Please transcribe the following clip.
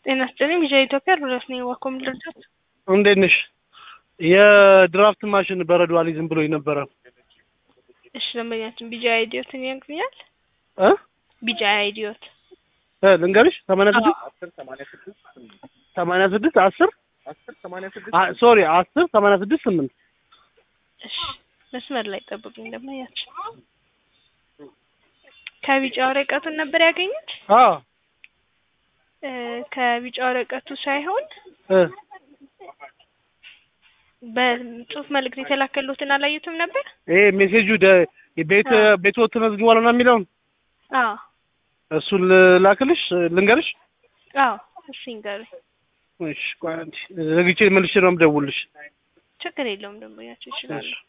ጤና ይስጥልኝ ቪዥን ኢትዮጵያ ሮዳስ ነኝ። ዋኮም ልርዳት? እንዴት ነሽ? የድራፍት ማሽን በረዶ አልይዝም ብሎኝ ነበረ። እሺ ደንበኛችን ቢጃ አይዲዮትን ያገኛል? እ ቢጃ አይዲዮት እ ልንገርሽ ሰማንያ ስድስት ሰማንያ ስድስት አስር አ- ሶሪ አስር ሰማንያ ስድስት ስምንት እሺ መስመር ላይ ጠብቁኝ ደንበኛችን። ከቢጫ ወረቀቱን ነበር ያገኙት? አዎ እ ከቢጫ ወረቀቱ ሳይሆን እ በጽሁፍ መልእክት የተላከሉትን አላዩትም ነበር? ይሄ ሜሴጁ ደ- ቤት አዎ። ቤት ተመዝግቧል ነው የሚለውን አዎ እሱን ልላክልሽ ልንገርሽ። አዎ እሺ ንገሩኝ። እሺ ቆይ አንዴ ዘግቼ መልሼ ነው የምደውልልሽ። ችግር የለውም ደንበኛችን ይችላሉ። እሺ